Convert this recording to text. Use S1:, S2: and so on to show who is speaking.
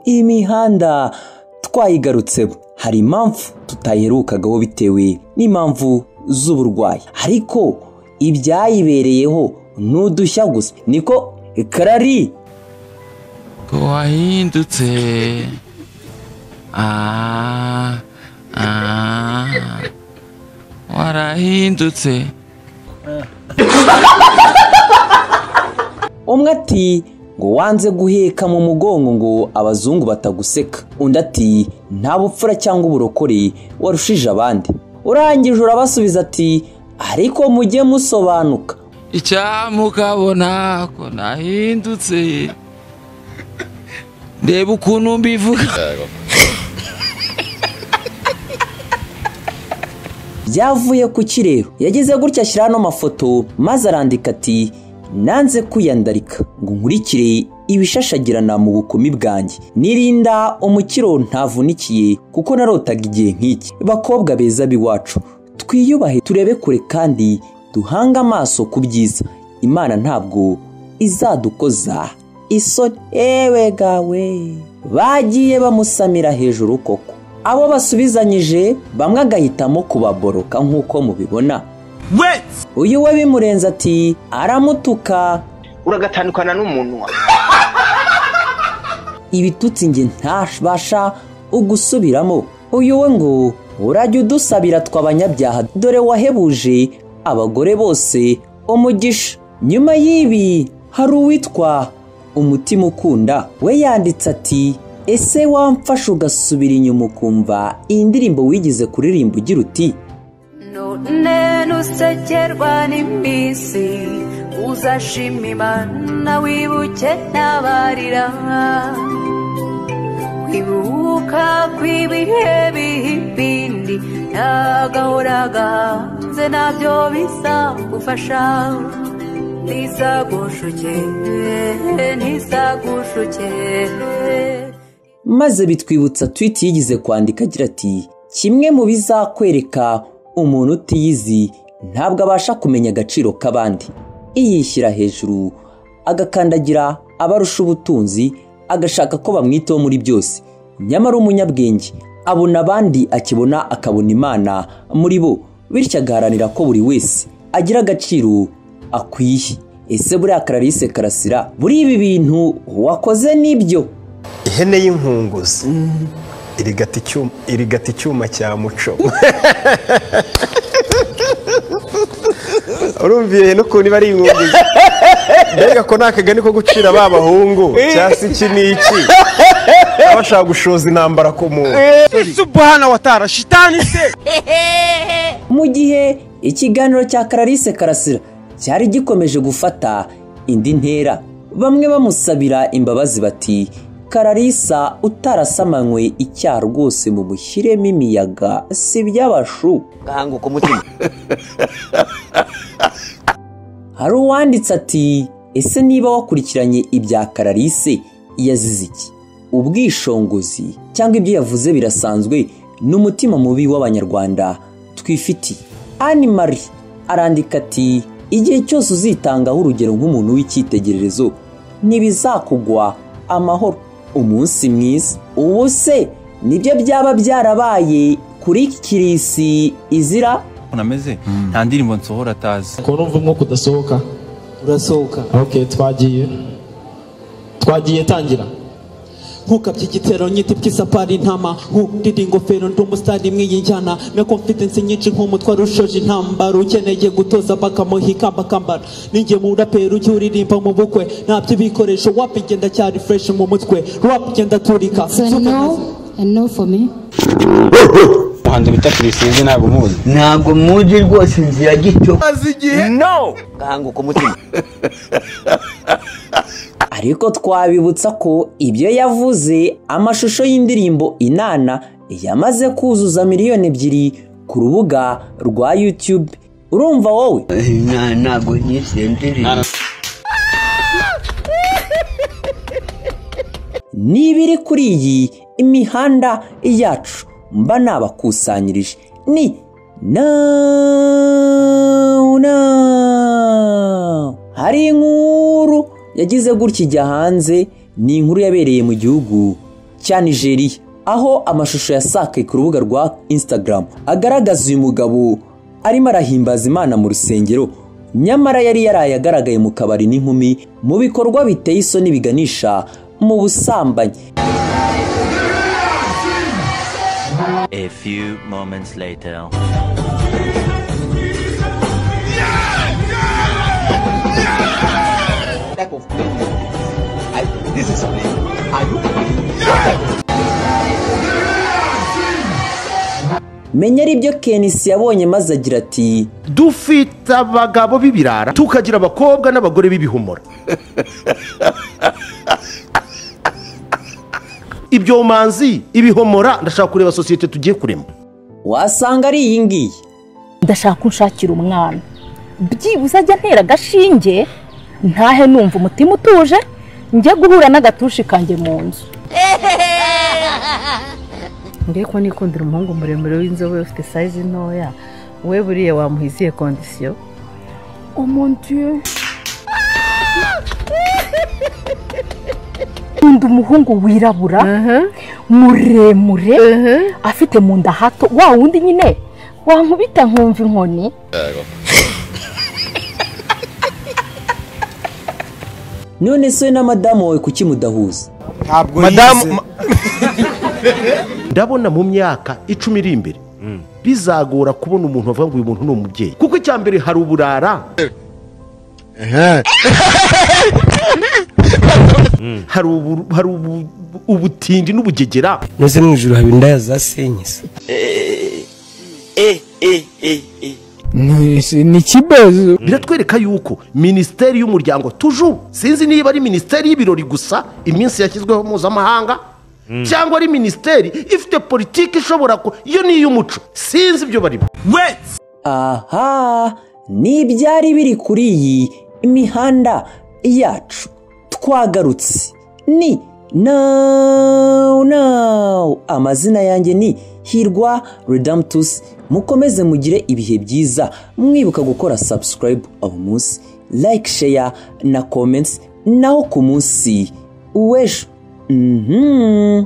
S1: mihanda twayigarutseho hari impamvu tutaherukagaho bitewe n'impamvu z'uburwayi ariko ibyayibereyeho ni udushya gusa niko karari
S2: wahindutse ah ah warahindutse
S1: umwe ati ngo wanze guheka mu mugongo ngo abazungu bataguseka undi ati nta bupfura cyangwa uburokore warushije abandi urangije urabasubiza ati ariko mujye musobanuka
S2: icyamukabona ko nahindutse ndeba ukuntu mbivuga
S1: byavuye ku kirero yageze gutya ashyiraho ano mafoto maze arandika ati nanze kwiyandarika ngo nkurikire ibishashagirana mu bukumi bwanjye nirinda umukiro ntavunikiye kuko narotaga igihe nk'iki bakobwa beza b'iwacu twiyubahe turebe kure kandi duhange amaso ku byiza imana ntabwo izadukoza isoni ewe gawe bagiye bamusamira hejuru koko abo basubizanyije bamwe agahitamo kubaboroka nk'uko mubibona uyu we bimurenze ati aramutuka
S3: uragatandukana n'umunwa
S1: ibitutsi njye ntabasha ugusubiramo uyu we ngo urajya udusabira tw'abanyabyaha dore wahebuje abagore bose umugisha nyuma y'ibi hari uwitwa umutima ukunda we yanditse ati ese wamfasha ugasubira inyuma ukumva iyi ndirimbo wigize kuririmba ugira uti
S4: none nusekerwa n'iminsi uzashima imana wibuke n'abarira kwibuka kw'ibihe bihibindi nagahora gahanze nabyo bizagufasha ntizagushuke ntizagushuke
S1: maze bitwibutsa twiti yigize kwandika agira ati kimwe mu bizakwereka umuntu utiyizi ntabwo abasha kumenya agaciro k'abandi iyishyira hejuru agakandagira abarusha ubutunzi agashaka ko bamwitaho muri byose nyamara umunyabwenge abona abandi akibona akabona imana muri bo bityo agaharanira ko buri wese agira agaciro akwiye ese buriya kararisi karasira buri ibi bintu wakoze n'ibyo
S5: ihene y'inkunguzi irigata icyuma irigata icyuma cya muco urumva iyo hene ukuntu iba ari inkunguzi mbega ko nta kagani ko gucira ba bahungu cyangwa se iki n'iki baba bashaka gushoza intambara ku muntu
S6: subhana watara shitani se
S1: mu gihe ikiganiro cya kararisi karasira cyari gikomeje gufata indi ntera bamwe bamusabira imbabazi bati kararisa utarasamanywe icyaha rwose mu mushyiremo imiyaga si iby'abashu
S3: gahanguka umutima
S1: hari uwanditse ati ese niba wakurikiranye ibya kararisi yazize iki ubwishongozi cyangwa ibyo yavuze birasanzwe ni umutima mubi w'abanyarwanda twifitiye ani marie arandika ati igihe cyose uzitangaho urugero nk'umuntu w'icyitegererezo ntibizakugwa amahoro umunsi mwiza ubu se nibyo byaba byarabaye kuri kirisi izira
S7: nameze nta ndirimbo nsohora atazi
S6: ukuntu umva umwuka udasohoka
S8: urasohoka
S6: ok twagiye twagiye tangira
S8: nkukabye igitero nyiti bw'isapari intama nkurira ingofero ndi umusitari mw'iyi njyana na confidence nyinshi nk'umutwaro ushoje intambara ukeneye gutoza bakamuha ikamba akambara ninjye mu rapero ujya uririmba mu bukwe ntabyo ibikoresho wapi igenda cyari fresh mu mutwe rap igenda aturika
S9: So no, a no for me.
S10: umuhanzi bita kirisizi ntabwo umuzi
S3: ntabwo muzi rwose inzira gito
S6: azi igihe
S3: gahanguka umutima
S1: ariko twabibutsa ko ibyo yavuze amashusho y'indirimbo inana yamaze kuzuza miliyoni ebyiri ku rubuga rwa yutube urumva wowe
S3: Na- ntabwo nyise ndirimbo
S1: n'ibiri kuri iyi imihanda yacu mba nabakusanyirije ni nauna hari inkuru yagize gutya ijya hanze ni inkuru yabereye mu gihugu cya nigeria aho amashusho yasakaye ku rubuga rwa instagram agaragaza uyu mugabo arimo arahimbaza imana mu rusengero nyamara yari yaraye agaragaye mu kabari n'inkumi mu bikorwa biteye isoni biganisha mu busambanyi
S11: A few moments later.
S1: menya aribyo kenisi yabonye maze agira ati
S12: dufite abagabo b'ibirara tukagira abakobwa n'abagore b'ibihumura ibyomanzi ibihomora ndashaka kureba sosiyete tugiye kurema
S1: wasanga ari iyi ngiyi
S13: ndashaka unshakira umwana byibuze ajya ntera agashinge ntahe numva umutima utuje njye guhura n'agatushi kanjye mu nzu
S14: ngiye ko nikundira umuhungu muremure w'inzobe ufite sayizi ntoya we buriya wamuha izihe kondisiyo
S13: omondiyo nkunda umuhungu wirabura muremure afite mu nda hato wa wundi nyine wankubita nkumva inkoni
S1: none se na madamu wawe kuki mudahuza
S12: madamu ndabona mu myaka icumi iri imbere bizagora kubona umuntu wavuga ngo uyu muntu ni umubyeyi kuko icya mbere hari uburara hari ubu- hari ubu- ubutindi n'ubugegera
S15: noze mu ijoro haba indaya za senyisi
S12: ni ikibazo biratwereka yuko minisiteri y'umuryango tuju sinzi niba ari minisiteri y'ibirori gusa iminsi yashyizweho mpuzamahanga cyangwa ari minisiteri ifite politiki ishobora ku iyo ni iy'umuco sinzi ibyo barimo
S1: aha ni ibyari biri kuri iyi imihanda yacu twagarutse ni nawu nawu amazina yanjye ni hirwa redamtusi mukomeze mugire ibihe byiza mwibuka gukora sabusikarayibu uwo munsi like sheya na komentsi naho ku munsi w'ejo mhm